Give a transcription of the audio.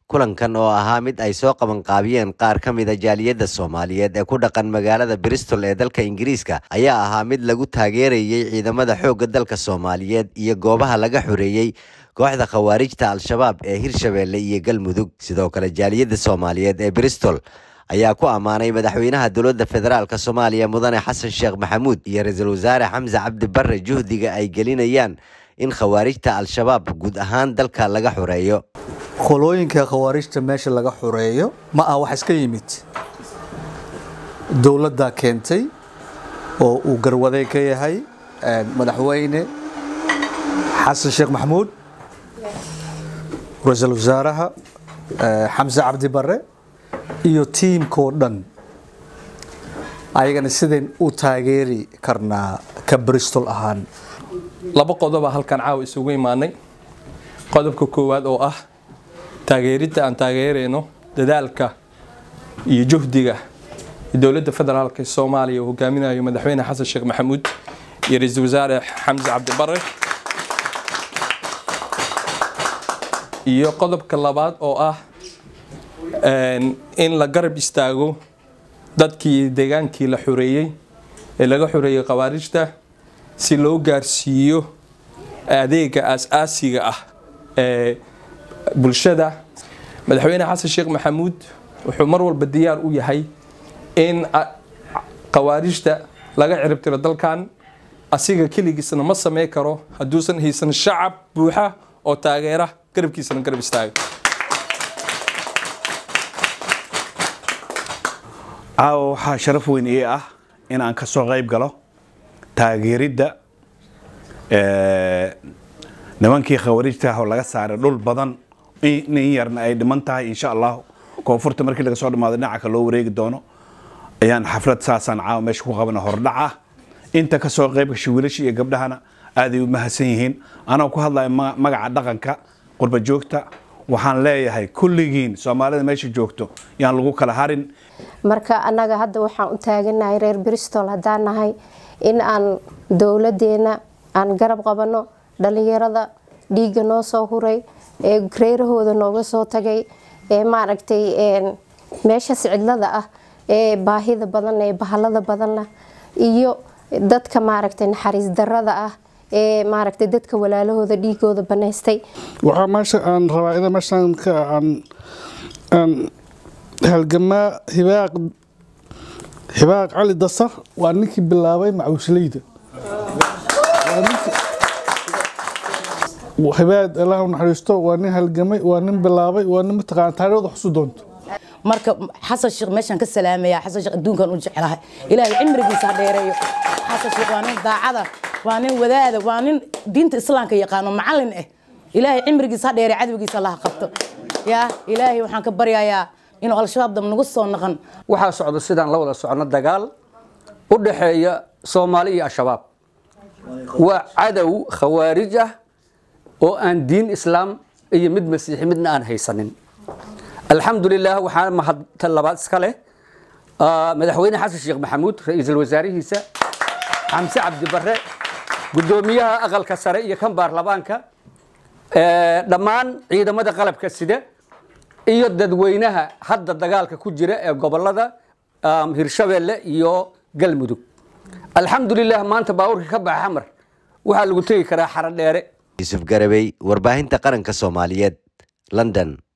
kulankan oo ahaa mid ay soo qabanqaabiyeen qaar ka mida jaaliyadda soomaaliyeed ee ku dhaqan magaalada bristol ee dalka ingiriiska ayaa ahaa mid lagu taageerayey ciidamada xoogga dalka soomaaliyeed iyo goobaha laga xoreeyey kooxda khawaarijta al-shabaab ee hirshabeelle iyo galmudug sidoo kale jaaliyadda soomaaliyeed ee bristol ayaa ku ammaanay madaxweynaha dowladda federaalk soomaaliya mudane xasan sheekh maxamuud iyo ra-iisul wasaare xamse cabdi barre juhdiga ay gelinayaan in khawaarijta al-shabaab guud ahaan dalka laga xoreeyo qolooyinka khawaarijta meesha laga xoreeyo ma ah wax iska yimid dowladda keentay oo uu garwaday ka yahay madaxweyne xasan sheekh maxamuud ra-iisul wasaaraha xamse cabdi barre iyo tiimkoo dhan ayagana sidayn u taageeri karnaa ka bristol ahaan laba qodoba halkan caawa isugu imaanay qodobka koowaad oo ah taageeridda aan taageerayno dadaalka iyo juhdiga dowladda federaalk ee soomaaliya uu hogaaminayo madaxweyne xasan sheekh maxamuud iyo ra-iisul wasaare xamse cabdibare iyo qodobka labaad oo ah in la garab istaago dadkii deegaankii la xoreeyey ee laga xoreeyey khawaarijta si loo gaarsiiyo adeega aas-aasiga ah ee bulshada madaxweyne xasan sheekh maxamuud wuxuu mar walba diyaar u yahay in khawaarijta laga ciribtiro dalkan asiga keligiisna ma samey karo hadduusan haysan shacab buuxa oo taageera garabkiisana garab istaaga caawa waxaa sharaf weyn ii ah in aan ka soo qayb galo taageeridda nimankii khawaarijta oo laga saaray dhul badan in yarna ay dhiman tahay insha allahu koonfurta markii laga soo dhamaado dhinaca ka loo wareegi doono ayaan xaflad saasaan caawa meesha ku qabana hordhac ah inta ka soo qayb gashay wiilasha iyo gabdhahana aaday u mahadsan yihiin anoo ku hadlaya magaca dhaqanka qurba joogta waxaan leeyahay kulligiin soomaalida meesha joogto yaan lagu kala harin marka annaga hadda waxaan u taaganahay reer bristol haddaan nahay in aan dowladeena aan garab qabano dhalinyarada dhiigga noo soo huray ee reerahooda nooga soo tagay ee maaragtay meeshaas cidlada ah ee baahida badan ee bahalada badanna iyo dadka maaragtay naxariis darada ah ee maaragtay dadka walaalahooda dhiigooda banaystay waxaa meesha aan rabaa ina meeshaan ka aan aan halgamaa hibaaq hibaaq cali dasar waa ninkii bilaabay macuusleyda hibaad allah naxariisto waa nin halgamay waa nin bilaabay waa nin mataqaana taariikhda xusu doonto marka xasan sheekh meeshaan ka salaamaya xasan sheekh adduunkan u jecelahay ilaahay cimrigiisa ha dheereeyo xasan sheekh waa nin daacada waa nin wadaada waa nin diinta islaamka yaqaano macallin ah ilaahay cimrigiisa ha dheere cadowgiisa allaha qabto yaa ilaahay waxaan ka baryayaa inuu al-shabaab dam nagu soo naqan waxaa socda sidaan la wada socono dagaal u dhaxeeya soomaali iyo al-shabaab waa cadow khawaarij ah oo aan diin islaam iyo mid masiixi midna aan haysanin alxamdulilah waxaa mahadta labaad iska leh madaxweyne xasan sheekh maxamuud ra-iisul wasaarihiisa xamse cabdibare guddoomiyaha aqalka sare iyo kan baarlamaanka dhammaan ciidamada qalabka sida iyo dadweynaha hadda dagaalka ku jira ee gobolada hirshabeelle iyo galmudug alxamdulilah maanta baabuurka ka baxa xamar waxaa lagu tegi karaa xaro dheere yuusuf garabey warbaahinta qaranka soomaaliyeed london